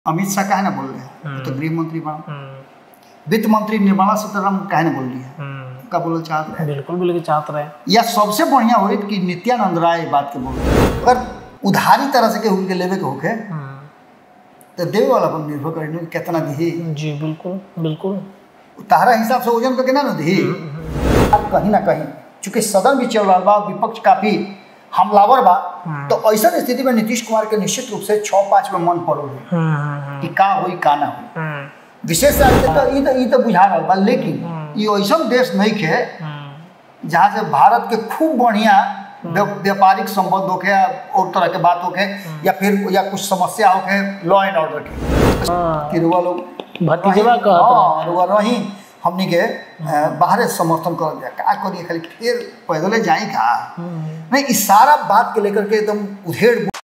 अमित शाह काहे ना बोल रहे हैं वो तो गृह मंत्री बना वित्त मंत्री निर्मला सीतारामन काहे ना बोल रही है का बोलना चाहते हैं बिल्कुल बिल्कुल चाहत रहे या सबसे बढ़िया होई कि नित्यानंद राय बात के बोल रहे हैं। अगर उधारी तरह से केहू के लेवे के होके तो देवे वाला पर निर्भर करें कि कितना दी जी बिल्कुल बिल्कुल तारा हिसाब से वजन करके ना ना दी अब कहीं ना कहीं चूंकि सदन भी चल रहा बा विपक्ष काफी हमलावर बा तो ऐसा स्थिति में नीतीश कुमार के निश्चित रूप से छः पाँच में मन पड़ो कि का होई का ना होई विशेष राज्य तो ई तो ई तो बुझा रहा बा लेकिन ये ऐसा देश नहीं के जहाँ से भारत के खूब बढ़िया व्या- व्यापारिक संबंध होके या और तरह के बात होके या फिर या कुछ समस्या होके लॉ एंड ऑर्डर के कि रुआ लोग भतीजवा रही- कहत हाँ, रुआ रही हमनी के अ, बाहरे समर्थन कर दिया का करिए खाली फिर पैदले जाई का नहीं इस सारा बात के लेकर के एकदम उधेड़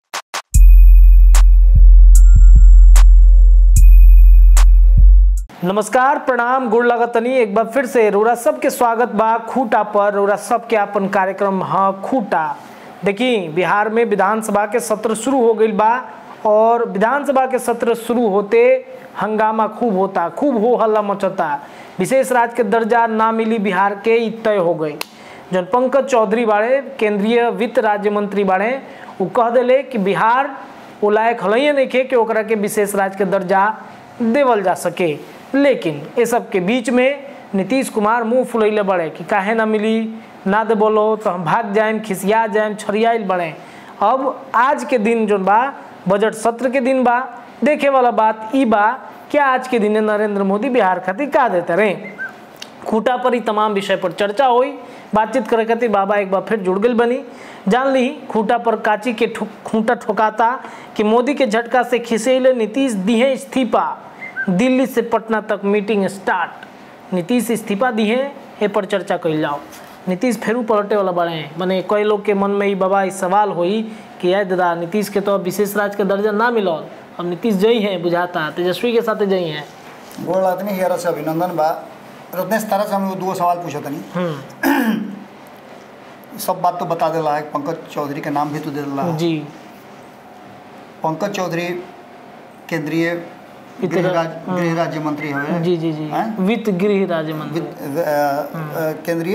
नमस्कार प्रणाम गुड़ लगतनी एक बार फिर से रोरा सबके स्वागत बा खूटा पर रोरा सबके अपन कार्यक्रम हाँ खूटा देखी बिहार में विधानसभा के सत्र शुरू हो गई बा और विधानसभा के सत्र शुरू होते हंगामा खूब होता खूब हो हल्ला मचता विशेष राज्य के दर्जा ना मिली बिहार के ई तय हो गई जन पंकज चौधरी बाड़े केंद्रीय वित्त राज्य मंत्री बाड़े वो कह दिले कि बिहार वो लायक हलैये नहीं खे कि ओकरा के विशेष राज्य के दर्जा देवल जा सके लेकिन ये सब के बीच में नीतीश कुमार मुंह फुलैले बड़े कि काहे ना मिली ना दे बोलो तो हम भाग जाएम खिसिया जाएम छरियाइल बड़े अब आज के दिन जो बा बजट सत्र के दिन बा देखे वाला बात ई बा क्या आज के दिन नरेंद्र मोदी बिहार खातिर का देते रहे खूटा पर ही तमाम विषय पर चर्चा हुई बातचीत करे खातिर बाबा एक बार फिर जुड़ गई बनी जान ली खूटा पर काची के ठो, खूंटा ठोकाता कि मोदी के झटका से खिसेले नीतीश दिए इस्तीफा दिल्ली से पटना तक मीटिंग स्टार्ट नीतीश इस्तीफा दिए ए पर चर्चा कल जाओ नीतीश फेरू पलटे वाला बड़े हैं मने कई लोग के मन में ही बाबा ई सवाल होई कि यार दादा नीतीश के तो अब विशेष राज्य के दर्जा ना मिलल अब नीतीश जई हैं बुझाता तेजस्वी के साथ जई हैं गोड़ आदमी हेरा से अभिनंदन बा रत्नेश तारा से हम लोग दो सवाल पूछा तनी सब बात तो बता देला है पंकज चौधरी के नाम भी तो दे देला है जी पंकज चौधरी केंद्रीय वित्त गृह रा- राज्य गृह राज्य मंत्री हवे जी जी जी हैं? वित्त गृह राज्य मंत्री वित्त अ, अ, केंद्रीय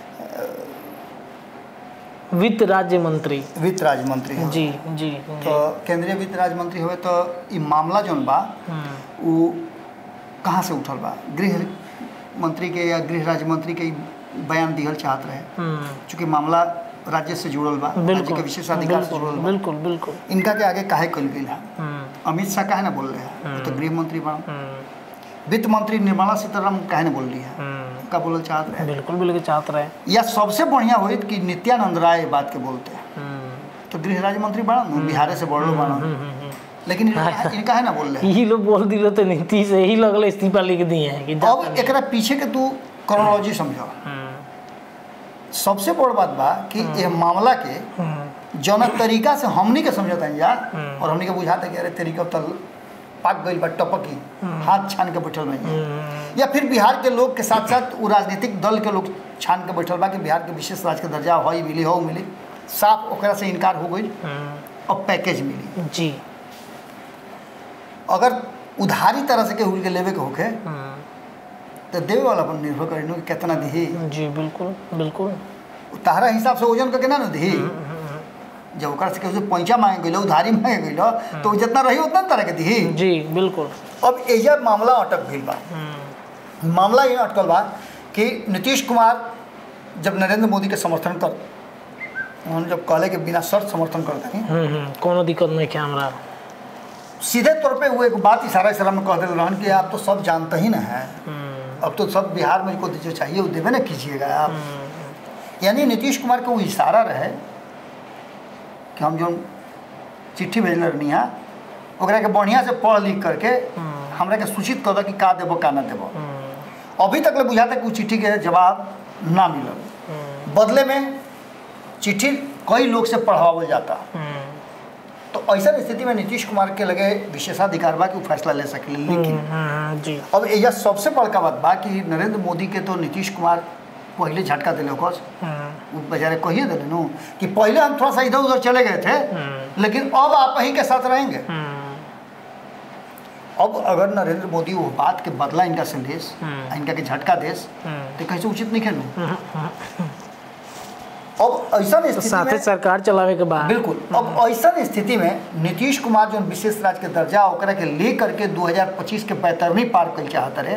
वित्त राज्य मंत्री वित्त राज्य मंत्री हवे। जी जी तो केंद्रीय वित्त राज्य मंत्री हुए तो ई मामला जौन बा हम्म, वो कहाँ से उठल बा गृह मंत्री के या गृह राज्य मंत्री के ई बयान दिहल चाहत रहे हम्म, चूँकि मामला राज्य से जुड़ल बा राज्य बिल्कुल के विशेषाधिकार से जुड़ल बिल्कुल बा बिल्कुल बिल्कुल इनका के आगे काहे कल गई है हम्म, अमित शाह काहे ना बोल रहे हैं वो तो गृह मंत्री बना हम्म, वित्त मंत्री निर्मला सीतारामन काहे ना बोल रही है हम्म, का बोलना चाहत रहे बिल्कुल बिल्कुल चाहत रहे या सबसे बढ़िया होई कि नित्यानंद राय बात के बोलते हैं हम्म, तो गृह राज्य मंत्री बना बिहार से बढ़लो बना हम्म, हम्म, लेकिन इनका इनका है ना बोल रहे यही लोग बोल दिलो तो नीतीश यही लगल इस्तीफा लिख दिए हैं कि जा- अब एकरा पीछे के तू क्रोनोलॉजी समझो हम्म, सबसे बड़ बात बा कि ये मामला के हम्म, जौन तरीका से हमनी के समझता जा और हमनी के बुझाता कि अरे तरीका तल पाक गई बा टपकी हाथ छान के बैठल नहीं हम्म, या फिर बिहार के लोग के साथ साथ वो राजनीतिक दल के लोग छान के बैठल बा कि बिहार के विशेष राज्य के दर्जा हो मिली हो मिली साफ ओकरा से इनकार हो गई हम्म, अब पैकेज मिली जी अगर उधारी तरह से केहू के लेवे के होके हम्म, तो देवे वाला पर निर्भर करी कि कितना दी जी बिल्कुल बिल्कुल तारा हिसाब से वजन करके ना ना दी जब ओकरा से केहू से पैसा मांगे गई उधारी मांगे गई तो उ जितना रही उतना ना तरह के दी जी बिल्कुल अब एजा मामला अटक गई बा हम्म, मामला ये अटकल बा कि नीतीश कुमार जब नरेंद्र मोदी के समर्थन कर उन्होंने जब कहले कि बिना शर्त समर्थन करते हैं हम्म, हम्म, कोनो दिक्कत नहीं क्या हमरा सीधे तौर पे वो एक बात इशारा इशारा में कह दिल रहन कि आप तो सब जानते ही ना हैं हम्म, अब तो सब बिहार में को जो चाहिए वो देवे ना कीजिएगा आप हम्म, यानी नीतीश कुमार के वो इशारा रहे कि हम जो चिट्ठी भेजल रहनी है ओकरा के बढ़िया से पढ़ लिख करके हमरा के सूचित कर दो कि का देबो का ना देबो हम्म, अभी तक ले बुझाता कि वो चिट्ठी के जवाब ना मिलल हम्म, बदले में चिट्ठी कई लोग से पढ़ावल जाता हम्म, तो ऐसा स्थिति में नीतीश कुमार के लगे विशेषाधिकार बा कि वो फैसला ले सके लेकिन हम्म, जी अब यह सबसे बड़का बात बा कि नरेंद्र मोदी के तो नीतीश कुमार पहले झटका दिले ओकर हम्म, वो बेचारे कहिए दिले नु कि पहले हम थोड़ा सा इधर उधर चले गए थे हम्म, लेकिन अब आप ही के साथ रहेंगे हम्म, अब अगर नरेंद्र मोदी वो बात के बदला इनका संदेश आ इनका के झटका देश तो कैसे उचित नहीं खेलू अब ऐसा तो स्थिति साथे में सरकार चलावे के बाद बिल्कुल अब ऐसा स्थिति में नीतीश कुमार जो विशेष राज्य के दर्जा ओकरा के ले करके 2025 के बैतरनी पार कर चाहत रहे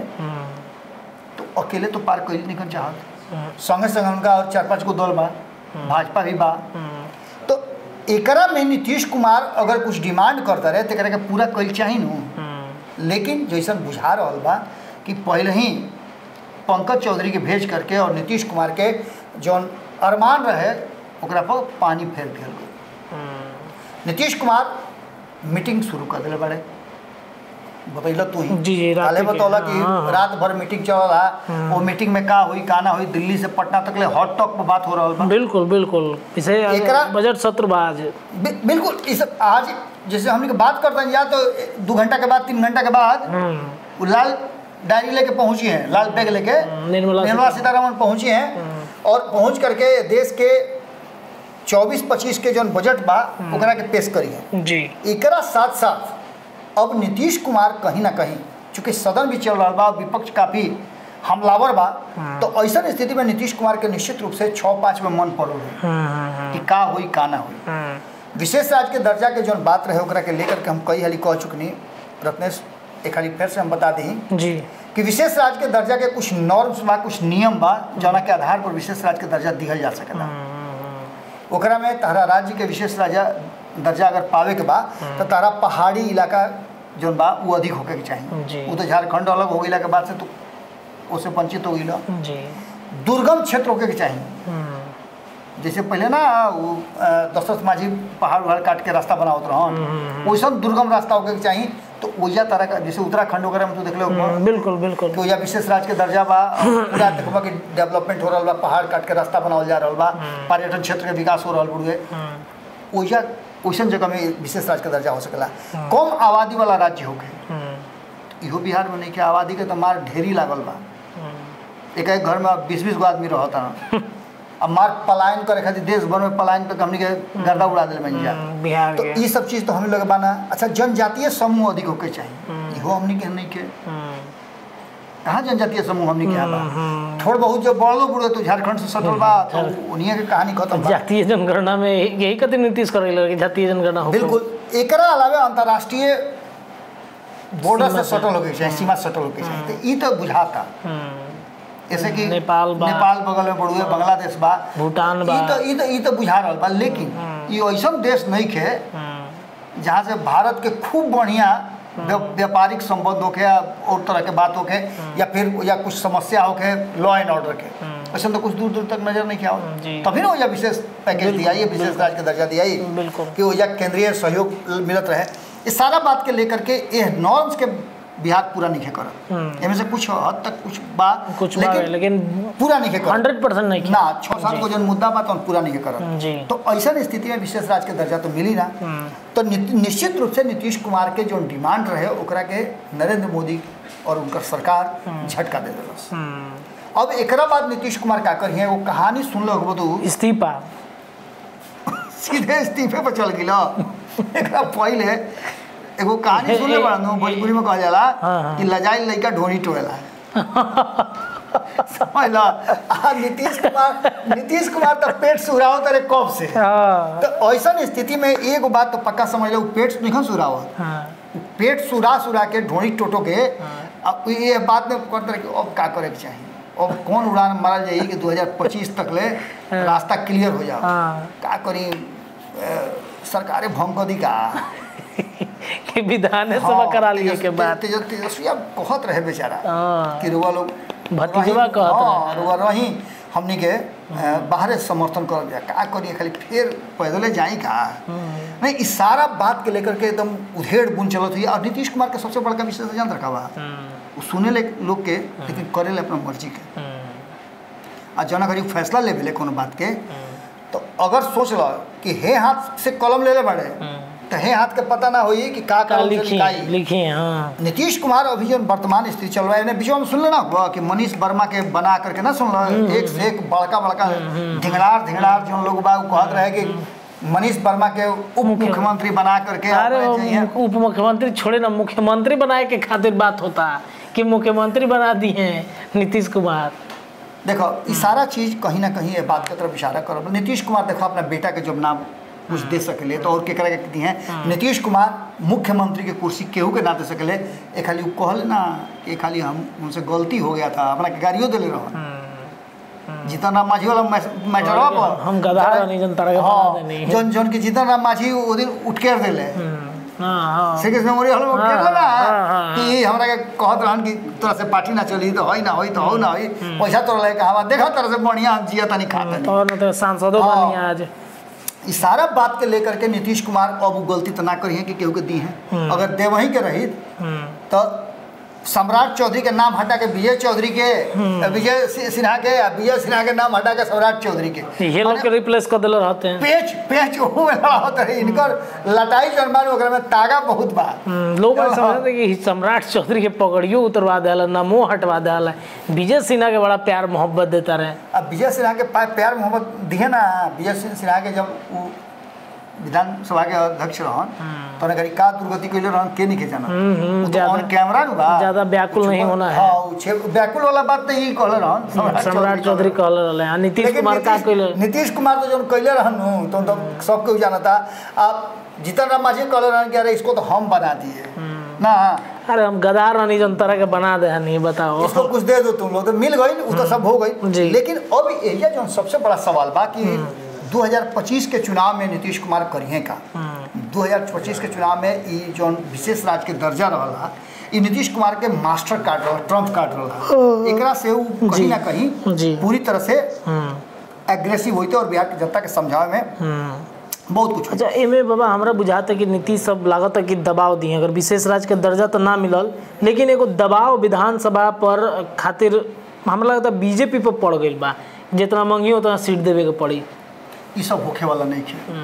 तो अकेले तो पार कर नहीं चाहत संगे संगे उनका और चार पांच गो दल बा भाजपा भी बा तो एकरा में नीतीश कुमार अगर कुछ डिमांड करता रहे तो एकरा के पूरा कल चाहिए नु लेकिन जैसन बुझा रहा बा कि पहले ही पंकज चौधरी के भेज करके और नीतीश कुमार के जौन अरमान रहे ओकरा पर पानी फेर दिया गई नीतीश कुमार मीटिंग शुरू कर दिले बड़े बतैल तू ही जी, जी, रात काले के, बतौला कि हाँ, हाँ। रात भर मीटिंग चल रहा वो मीटिंग में का हुई का ना हुई दिल्ली से पटना तक ले हॉट टॉक पर बात हो रहा बा बिल्कुल बिल्कुल इसे एकरा- बजट सत्र बा आज बि- बिल्कुल इस आज जैसे हम लोग बात करते हैं या तो दो घंटा के बाद तीन घंटा के बाद हम्म, वो लाल डायरी लेके पहुंची हैं लाल बैग लेके निर्मला निर्मला सीतारमण पहुंची हैं और पहुंच करके देश के 24-25 के जौन बजट बा ओकरा के पेश करी है जी एकरा साथ साथ अब नीतीश कुमार कहीं ना कहीं चूंकि सदन भी चल रहा बा विपक्ष काफी हमलावर बा तो ऐसा स्थिति में नीतीश कुमार के निश्चित रूप से छः पाँच में मन पड़ल है हम्म, हम्म, कि का हुई का ना हुई हम्म, विशेष राज्य के दर्जा के जौन बात रहे ओकरा के लेकर के हम कई हाली कह चुकनी रत्नेश एक हाली फिर से हम बता दी जी कि विशेष राज्य के दर्जा के कुछ नॉर्म्स बा कुछ नियम बा जौना के आधार पर विशेष राज्य के दर्जा दिहल जा सकेला ओकरा में तारा राज्य के विशेष राजा दर्जा अगर पावे के बा तो तारा पहाड़ी इलाका जौन बा वो अधिक होके के जी। चाहिए वो तो झारखंड अलग हो गई के बाद से तो उससे वंचित हो गई जी दुर्गम क्षेत्र होके के चाहिए हम्म, जैसे पहले ना वो अ, दशरथ माझी पहाड़ उहाड़ काट के रास्ता बनावत रहन वैसा दुर्गम रास्ता होके के चाहिए तो ओइजा तरह का जैसे उत्तराखंड वगैरह में तो देख लो हम्म, बिल्कुल बिल्कुल कि ओइजा विशेष राज्य के दर्जा बा और पूरा देखबा कि डेवलपमेंट हो रहल बा पहाड़ काट के रास्ता बनावल जा रहल बा पर्यटन क्षेत्र के विकास हो रहल बुढ़े हम्म, ओइजा ओइसन जगह में विशेष राज्य के दर्जा हो सकेला कम आबादी वाला राज्य होके हम्म, इहो बिहार में नहीं के आबादी के तो मार ढेरी लागल बा हम्म, एक एक घर में बीस बीस गो आदमी रहता ना अब मार पलायन करे खातिर देश भर में पलायन पे हमनी के गर्दा उड़ा दिल बन जा हम्म, बिहार तो के ये सब चीज़ तो हम लोग बाना अच्छा जनजातीय समूह अधिक होके चाहिए इहो हमनी के नहीं के हम्म, कहाँ जनजातीय समूह हमनी के यहाँ बा हम्म, थोड़ बहुत जो बड़ो बुढ़ो तो झारखंड से सटल बा तो उन्हीं के कहानी खत्म बा जातीय जनगणना में यही यही कति नीतीश करे कि जातीय जनगणना हो बिल्कुल एकरा अलावा अंतर्राष्ट्रीय बॉर्डर से सटल होके चाहिए सीमा से सटल होके चाहिए तो ई तो बुझाता जैसे कि नेपाल बा। नेपाल बगल में बड़ुए बांग्लादेश बा भूटान बा। ई तो ई तो ई तो बुझा रहल बा लेकिन ई ऐसन देश नहीं खे हम्म, जहाँ से भारत के खूब बढ़िया व्या- व्यापारिक संबंध होके या और तरह के बात होके या फिर या कुछ समस्या होके लॉ एंड ऑर्डर के ऐसा तो कुछ दूर दूर तक नजर नहीं किया जी। तभी ना ओजा विशेष पैकेज दिया ये विशेष राज्य का दर्जा दिया ये बिल्कुल। कि ओजा केंद्रीय सहयोग मिलत रहे इस सारा बात के लेकर के ये नॉर्म्स के बिहार पूरा नहीं करत हम्म। एमे से कुछ हद तक कुछ बा कुछ बा लेकिन पूरा नहीं करत हंड्रेड परसेंट नहीं ना छः सात को जन मुद्दा बा तो पूरा नहीं करत जी तो ऐसा स्थिति में विशेष राज्य के दर्जा तो मिली ना हम्म, तो नि- निश्चित रूप से नीतीश कुमार के जो डिमांड रहे ओकरा के नरेंद्र मोदी और उनकर सरकार झटका दे दिलस हम्म, अब एकरा बाद नीतीश कुमार का करिए वो कहानी सुन लो तू इस्तीफा सीधे इस्तीफे पर चल गिलो एकरा पहले एगो कहानी सुन ले बड़ा भोजपुरी में कहल जाला हाँ, हाँ। कि लजाई लइका ढोनी टोएला समझ लो आ नीतीश कुमार नीतीश कुमार तो पेट सुराव करे कब से हाँ, तो ऐसा स्थिति में एगो बात तो पक्का समझ लो पेट नहीं सुरावत हाँ, पेट सुरा सुरा के ढोड़ी टोटो के अब ये बात में करते रहे कि अब का करे के चाहिए अब कौन उड़ान मारल जाई कि 2025 तक ले रास्ता क्लियर हो जाओ हाँ। का करी अ, सरकारे भंग दी का कि विधान सभा करा लिए के बाद तेज तेजस्विया कहत रहे बेचारा हाँ, कि रुआ लोग भतीजवा रही- कहत हाँ, रहे। रुआ रही हमनी के अ, बाहरे समर्थन कर दिया का करिए खाली फिर पैदले जाई का नहीं इस सारा बात के लेकर के एकदम उधेड़ बुन चलत हुई और नीतीश कुमार के सबसे बड़का विषय जान रखा बा हम्म, वो सुने ले लोग के लेकिन करे ले अपना मर्जी के हम्म, आ जना करी फैसला ले भेले कोनो बात के तो अगर सोच लो कि हे हाथ से कलम ले ले बड़े हम्म, तो हे हाथ के पता ना होई कि का का कलम से लिखी लिखाई लिखी हाँ नीतीश कुमार अभी जो वर्तमान स्थिति चल रहा है बीच में सुन लेना हुआ कि मनीष वर्मा के बना करके ना सुन लो एक से एक बड़का बड़का ढिंगड़ार ढिंगड़ार जो लोग बा उ कहत रहे कि मनीष वर्मा के उप मुख्यमंत्री बना करके अरे अपने चाहिए वो उप मुख्यमंत्री छोड़े ना मुख्यमंत्री बनाए के खातिर बात होता कि मुख्यमंत्री बना दी हैं नीतीश कुमार देखो ये सारा चीज कहीं ना कहीं ये बात की तरफ इशारा करो नीतीश कुमार देखो अपना बेटा के जब नाम कुछ दे सकले तो और केकरा के दी हैं नीतीश कुमार मुख्यमंत्री के कुर्सी केहू के ना दे सकले ए खाली उ कहल ना कि खाली हम उनसे गलती हो गया था अपना के गाड़ियों दिले रहो जीतन राम माझी वाला मैटर पर हम गधा रहनी, जन तरह के बना देनी। जौन जौन के जीतन राम माझी वो दिन उठ के दिले हाँ हाँ श्री कृष्ण मेमोरियल में उठ हाँ, के ना हाँ, हाँ, कि हमरा के कहत रहन कि तोरा से पार्टी ना चली तो होई ना होई तो हो ना होई पैसा तोरा लेके हवा देखा तरह से बढ़िया हम जिया तनी खा तनी और न तो सांसदों हाँ। बनी आज ई सारा बात के लेकर के नीतीश कुमार अब उ गलती तो ना करी है कि केहू के दी है अगर देवही के रही हम्म, तो सम्राट चौधरी के नाम हटा के विजय चौधरी के विजय सि- सिन्हा के आ विजय सिन्हा के नाम हटा के सम्राट चौधरी के ये लोग के रिप्लेस कर दिले रहते हैं पेच पेच ओहू में लड़ा होता है इनकर लटाई जन्मान ओकरा में तागा बहुत बा हम्म, लोग ऐसा समझते हैं कि सम्राट चौधरी के पगड़ियों उतरवा दिया नमो हटवा दिया विजय सिन्हा के बड़ा प्यार मोहब्बत देता रहे अब विजय सिन्हा के पा- प्यार मोहब्बत दिए ना विजय सिंह सिन्हा के जब वो विधानसभा के अध्यक्ष रहन तो उन्हें करी का दुर्गति कैले रहन के नहीं जाना हम्म, हम्म, वो तो ज्यादा- ऑन कैमरा नु बा ज्यादा व्याकुल नहीं होना है। हाँ वो छे- व्याकुल वाला बात तो यही कहले रहन सम्राट चौधरी कहल रहे हैं नीतीश लेकिन कुमार का नीतीश- कहले नीतीश कुमार तो जब कैले रहन नु, तो तो सबके जाना था अब जीतन राम मांझी कहले रहन कि अरे इसको तो हम बना दिए ना अरे हम गधा रानी जन तरह के बना दे नहीं बताओ इसको कुछ दे दो तुम लोग तो मिल गई वो तो सब हो गई जी। लेकिन अब एरिया जो सबसे बड़ा सवाल बा कि 2025 के चुनाव में नीतीश कुमार करिए का 2025 के चुनाव में ई जो विशेष राज्य के दर्जा रहला ई नीतीश कुमार के मास्टर कार्ड रहा ट्रम्प कार्ड रहा एकरा से वो कहीं ना कहीं जी। पूरी तरह से हम्म, एग्रेसिव होते और बिहार की जनता के समझावे में हम्म। बहुत कुछ होई। अच्छा एमे बाबा हमरा बुझाता कि नीतीश सब लागत है कि दबाव दिए अगर विशेष राज्य के दर्जा तो ना मिलल लेकिन एगो दबाव विधानसभा पर खातिर हमरा लगता बीजेपी पर पड़ गई बा जितना मंगी उतना सीट देवे के पड़ी ई सब होखे वाला नहीं है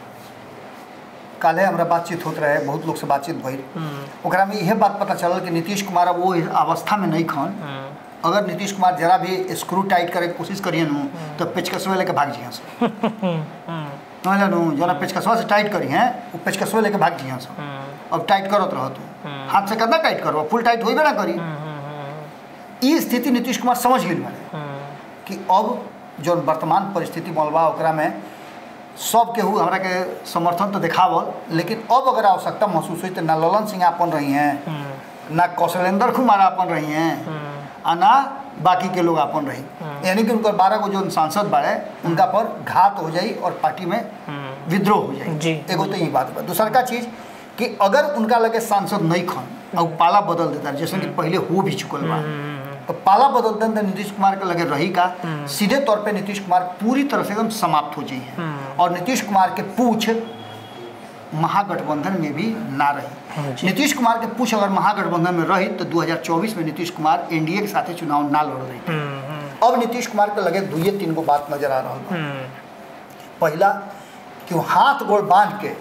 काले हमरा बातचीत होत रहे बहुत लोग से बातचीत भइल ओकरा में यह बात पता चलल कि नीतीश कुमार अब वो अवस्था में नहीं खन अगर नीतीश कुमार जरा भी स्क्रू टाइट करे के कोशिश करिए नु तो पेचकसवे लेके भाग जिया से समझल नु जना पेचकसवा से टाइट करी हैं वो पेचकसवे लेके भाग जिया से अब टाइट करत रहो तू हाथ से कितना टाइट करो फुल टाइट होइबे ना करी ई स्थिति नीतीश कुमार समझ गेल बारे कि अब जो वर्तमान परिस्थिति मलबा ओकरा में सब केहू हमरा के समर्थन तो देखावल लेकिन अब अगर आवश्यकता महसूस हुई तो ना ललन सिंह अपन रही हैं ना कौशलेंद्र कुमार अपन रही हैं आ ना बाकी के लोग अपन रही यानी कि उनकर बारह गो जो सांसद बाड़े उनका पर घात हो जाई और पार्टी में विद्रोह हो जाई जी, एगो तो यही बात बा दूसर का चीज कि अगर उनका लगे सांसद नहीं खन और पाला बदल देता जैसे कि पहले हो भी चुकल बा तो पाला बदलते हैं तो नीतीश कुमार के लगे रही का सीधे तौर पे नीतीश कुमार पूरी तरह से एकदम समाप्त हो जाइए और नीतीश कुमार के पूछ महागठबंधन में भी ना रही जी। नीतीश कुमार के पूछ अगर महागठबंधन में रही तो 2024 में नीतीश कुमार एनडीए के साथे चुनाव ना लड़ रही थे अब नीतीश कुमार के लगे दुइये तीन गो बात नजर आ रहा बा पहला कि वो हाथ गोड़ बांध के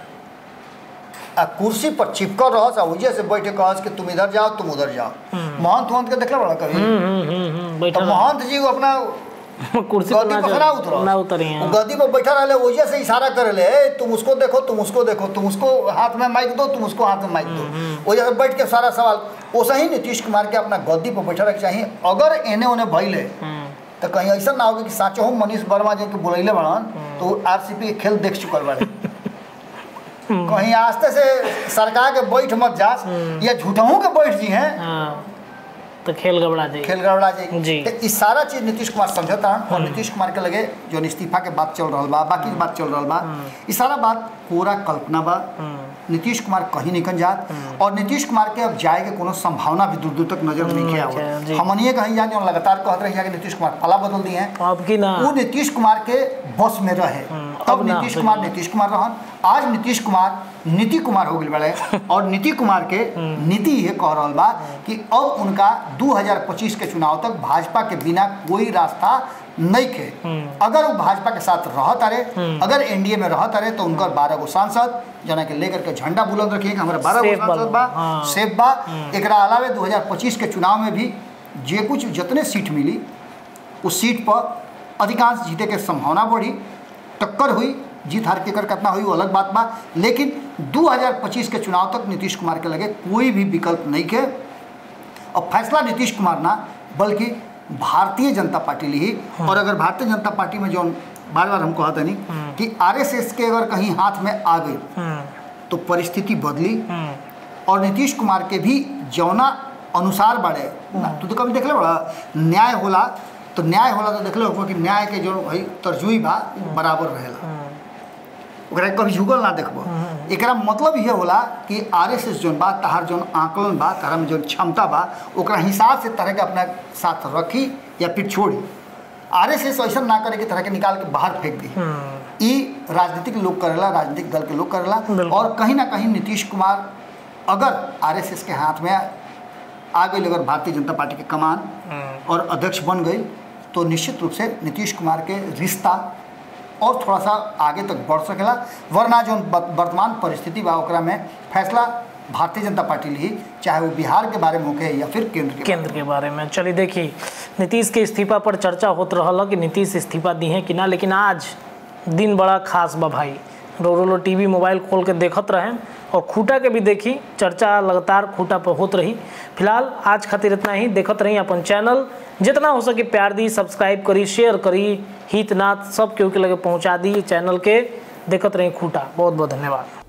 आ कुर्सी पर चिपकल रहस आ वजह से बैठे कहस कि तुम इधर जाओ तुम उधर जाओ महंत महंत के देखला बड़ा कभी बैठा तो महंत जी वो अपना कुर्सी पर गद्दी ना पर खड़ा उतरो ना उतरी वो हैं गद्दी पर बैठा रहे वजह से इशारा करे ले "ए, तुम उसको देखो तुम उसको देखो तुम उसको हाथ में माइक दो तुम उसको हाथ में माइक दो वजह से बैठ के सारा सवाल वैसे ही नीतीश कुमार के अपना गद्दी पर बैठा रखे चाहिए अगर एने ओने भइले तो कहीं ऐसा ना होगा कि साचो हम मनीष वर्मा जी के बुलैले बड़न तो आरसीपी के खेल देख चुकल बारे कहीं आस्ते से सरकार के बैठ मत जास या झूठहू के बैठ जी हैं हाँ तो खेल गबड़ा जाएगी खेल गड़बड़ा जाएगी जी। तो इस सारा चीज नीतीश कुमार समझता और नीतीश कुमार के लगे जो इस्तीफा के बात चल रहा बा बाकी बात चल रहा बा ई सारा बात पूरा कल्पना बा नीतीश कुमार कहीं निकल जात और नीतीश कुमार के अब जाए के कोनो संभावना भी दूर दूर तक नजर नहीं अच्छा, आवत जी। हमनिए कहीं जाके और लगातार कहते रही कि नीतीश कुमार पाला बदल दिए हैं अब की ना वो नीतीश कुमार के बस में रहे अब तब ना नीतीश हो कुमार जाए। नीतीश कुमार रहन आज नीतीश कुमार नीति कुमार हो गए बड़े और नीति कुमार के नीति ये कह रहा बा कि अब उनका 2025 के चुनाव तक भाजपा के बिना कोई रास्ता नहीं खे अगर वो भाजपा के साथ रहत अरे अगर एनडीए में रहत अरे तो उनकर बारह गो सांसद जना के लेकर के झंडा बुलंद रखिए कि हमारे बारह गो सेफ बा सांसद बा हाँ। सेफ बा एकरा अलावे 2025 के चुनाव में भी जे कुछ जितने सीट मिली उस सीट पर अधिकांश जीते के संभावना बढ़ी टक्कर हुई जीत हार केकर कितना हुई वो अलग बात बा लेकिन 2025 के चुनाव तक नीतीश कुमार के लगे कोई भी विकल्प नहीं के और फैसला नीतीश कुमार ना बल्कि भारतीय जनता पार्टी ली और अगर भारतीय जनता पार्टी में जो बार बार हम कहते नहीं कि आरएसएस के अगर कहीं हाथ में आ गई हम्म, तो परिस्थिति बदली हम्म, और नीतीश कुमार के भी जौना अनुसार बाड़े ना, तू तो कभी देखले बड़ा न्याय होला तो न्याय होला तो देखले हो कि न्याय के जो भाई तरजुई बा बराबर रहेला ओकरा के कभी झुकल ना देखबो एकरा मतलब ये होला कि आरएसएस जोन बा तहार जोन आकलन बा तहार में जोन क्षमता बा ओकरा हिसाब से तरह के अपना साथ रखी या फिर छोड़ी आरएसएस ऐसा ना करे कि तरह के निकाल के बाहर फेंक दी हम्म, ई राजनीतिक लोग करेला राजनीतिक दल के लोग करेला बिल्कुल। और कहीं ना कहीं नीतीश कुमार अगर आरएसएस के हाथ में आ गई अगर भारतीय जनता पार्टी के कमान हम्म, और अध्यक्ष बन गई तो निश्चित रूप से नीतीश कुमार के रिश्ता और थोड़ा सा आगे तक बढ़ सकेला वरना जो ब- वर्तमान परिस्थिति बा ओकरा में फैसला भारतीय जनता पार्टी ली चाहे वो बिहार के बारे में होके या फिर केंद्र के केंद्र के बारे में चलिए देखिए नीतीश के इस्तीफा पर चर्चा होत रहल कि नीतीश इस्तीफा दी है कि ना लेकिन आज दिन बड़ा खास बा भाई रो रो लो टीवी मोबाइल खोल के देखत रहें और खूटा के भी देखी चर्चा लगातार खूटा पर होत रही फिलहाल आज खातिर इतना ही देखत रही अपन चैनल जितना हो सके प्यार दी सब्सक्राइब करी शेयर करी हित नाथ सब केहू के लगे पहुंचा दी चैनल के देखत रही खूटा बहुत बहुत धन्यवाद